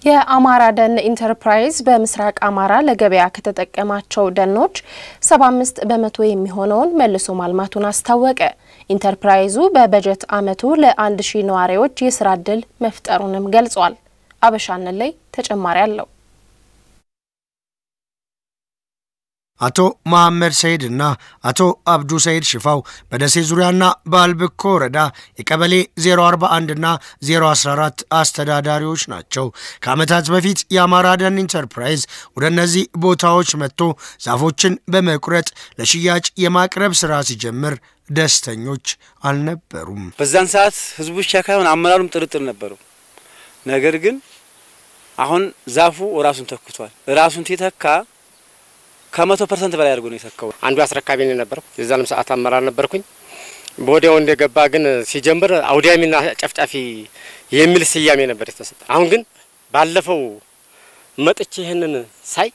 የአማራ ደን ኢንተርፕራይዝ በምስራቅ አማራ ለገበያ ከተጠቀማቸው ደኖች 75 በመቶ የሚሆነውን መልሶ ማልማቱን አስታወቀ። ኢንተርፕራይዙ በበጀት ዓመቱ ለአንድ ሺህ ነዋሪዎች የስራ ዕድል መፍጠሩንም ገልጿል። አበሻንን ላይ ተጨማሪ አለው። አቶ መሐመድ ሰይድ እና አቶ አብዱ ሰይድ ሽፋው በደሴ ዙሪያና በአልብኮ ወረዳ የቀበሌ 041 እና 014 አስተዳዳሪዎች ናቸው። ከዓመታት በፊት የአማራ ደን ኢንተርፕራይዝ ወደ እነዚህ ቦታዎች መጥቶ ዛፎችን በመቁረጥ ለሽያጭ የማቅረብ ስራ ሲጀምር ደስተኞች አልነበሩም። በዛን ሰዓት ህዝቡ ብቻ ካይሆን አመራሩም ጥርጥር ነበረው። ነገር ግን አሁን ዛፉ ራሱን ተክቷል። ራሱን ሲተካ ከመቶ ፐርሰንት በላይ አድርጎ ነው የተካው። አንዱ አስረካቢ ነው የነበረው። የዛንም ሰዓት አመራር ነበርኩኝ። በወዲያው እንደገባ ግን ሲጀምር አውዳሚና ጨፍጫፊ የሚል ስያሜ ነበር የተሰጠ። አሁን ግን ባለፈው መጥቼ ይህንን ሳይ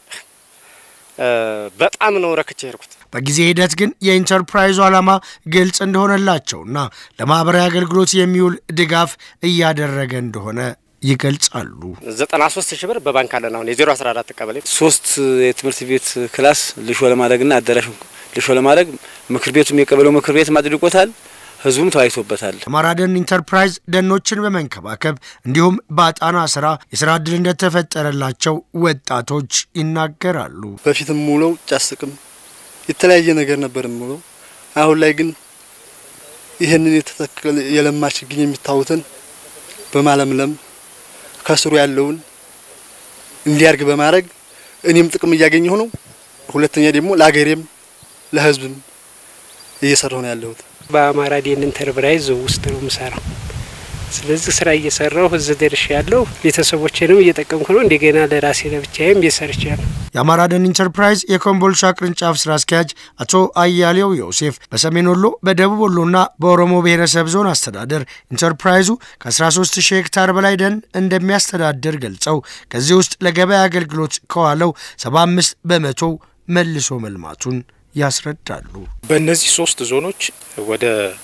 በጣም ነው ረክቼ ሄድኩት። በጊዜ ሂደት ግን የኢንተርፕራይዙ ዓላማ ግልጽ እንደሆነላቸውና ለማህበራዊ አገልግሎት የሚውል ድጋፍ እያደረገ እንደሆነ ይገልጻሉ። ዘጠና ሶስት ሺህ ብር በባንክ አለን። አሁን የዜሮ አስራ አራት ቀበሌ ሶስት የትምህርት ቤት ክላስ ልሾ ለማድረግና አዳራሽ ልሾ ለማድረግ ምክር ቤቱም የቀበሌው ምክር ቤት አጽድቆታል። ህዝቡም ተወያይቶበታል። አማራ ደን ኢንተርፕራይዝ ደኖችን በመንከባከብ እንዲሁም በአጣና ስራ የስራ እድል እንደተፈጠረላቸው ወጣቶች ይናገራሉ። በፊትም ሙለው ጫስቅም የተለያየ ነገር ነበር ሙለው። አሁን ላይ ግን ይህንን የተተከለ የለማ ችግኝ የሚታዩትን በማለምለም ከስሩ ያለውን እንዲያርግ በማድረግ እኔም ጥቅም እያገኘሁ ነው። ሁለተኛ ደግሞ ለሀገሬም ለህዝብም እየሰራሁ ነው ያለሁት። በአማራ ደን ኢንተርፕራይዝ ውስጥ ነው የምሰራው። ስለዚህ ስራ እየሰራሁ እዚህ ደርሼ ያለሁ ቤተሰቦቼንም እየጠቀምኩ ነው። እንደገና ለራሴ ለብቻዬም እየሰርቻለሁ። የአማራ ደን ኢንተርፕራይዝ የኮምቦልቻ ቅርንጫፍ ስራ አስኪያጅ አቶ አያሌው ዮሴፍ በሰሜን ወሎ በደቡብ ወሎና በኦሮሞ ብሔረሰብ ዞን አስተዳደር ኢንተርፕራይዙ ከ13 ሺህ ሄክታር በላይ ደን እንደሚያስተዳድር ገልጸው ከዚህ ውስጥ ለገበያ አገልግሎት ከዋለው 75 በመቶ መልሶ መልማቱን ያስረዳሉ። በእነዚህ ሶስት ዞኖች ወደ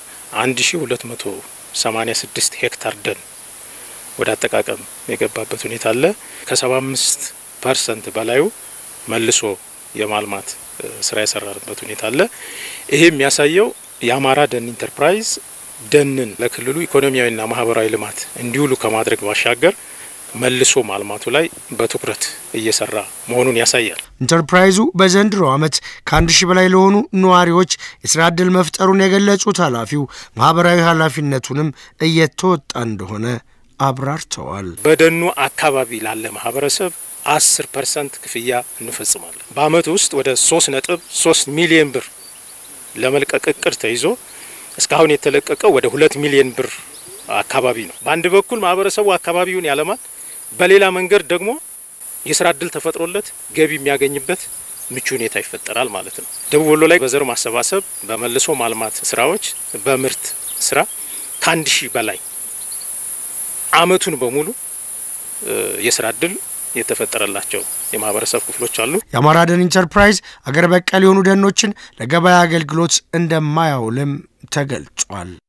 1286 ሄክታር ደን ወደ አጠቃቀም የገባበት ሁኔታ አለ። ከ75 ፐርሰንት በላዩ መልሶ የማልማት ስራ የሰራንበት ሁኔታ አለ። ይሄ የሚያሳየው የአማራ ደን ኢንተርፕራይዝ ደንን ለክልሉ ኢኮኖሚያዊና ማህበራዊ ልማት እንዲውሉ ከማድረግ ባሻገር መልሶ ማልማቱ ላይ በትኩረት እየሰራ መሆኑን ያሳያል። ኢንተርፕራይዙ በዘንድሮ ዓመት ከአንድ ሺህ በላይ ለሆኑ ነዋሪዎች የስራ ዕድል መፍጠሩን የገለጹት ኃላፊው ማህበራዊ ኃላፊነቱንም እየተወጣ እንደሆነ አብራርተዋል። በደኑ አካባቢ ላለ ማህበረሰብ አስር ፐርሰንት ክፍያ እንፈጽማለን። በአመቱ ውስጥ ወደ ሶስት ነጥብ ሶስት ሚሊዮን ብር ለመልቀቅ እቅድ ተይዞ እስካሁን የተለቀቀው ወደ ሁለት ሚሊዮን ብር አካባቢ ነው። በአንድ በኩል ማህበረሰቡ አካባቢውን ያለማል፣ በሌላ መንገድ ደግሞ የስራ እድል ተፈጥሮለት ገቢ የሚያገኝበት ምቹ ሁኔታ ይፈጠራል ማለት ነው። ደቡብ ወሎ ላይ በዘር ማሰባሰብ፣ በመልሶ ማልማት ስራዎች፣ በምርት ስራ ከአንድ ሺህ በላይ አመቱን በሙሉ የስራ እድል የተፈጠረላቸው የማህበረሰብ ክፍሎች አሉ። የአማራ ደን ኢንተርፕራይዝ አገር በቀል የሆኑ ደኖችን ለገበያ አገልግሎት እንደማያውልም ተገልጿል።